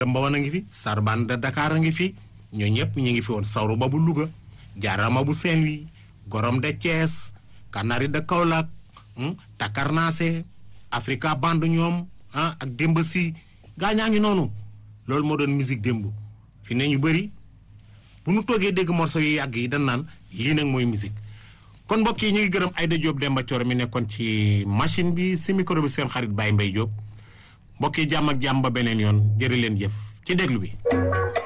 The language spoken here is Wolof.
Mbawan a ngi fi Sarbane de Dakar a ngi fi ñoo ñëpp ñu ngi fi woon Sawru ba bu Louga Jaarama bu Saint-Louis Gorom de Thiès Kanari de Kaolack Takarnase Africa Band ñoom ah ak démb si gaañaa ngi noonu loolu moo doon musique démb fi ne ñu bëri bu nu toogee dégg morceau yu yàgg yi dañ naan lii nag mooy musique kon mbokk yi ñu ngi gërëm Aïda Diop Demba Thioro mi nekkoon ci machine bi si micro bi seen xarit Baye Mbaye Diop mbokk yi jàmm ak jàmm ba beneen yoon jërë leen jëf ci déglu bi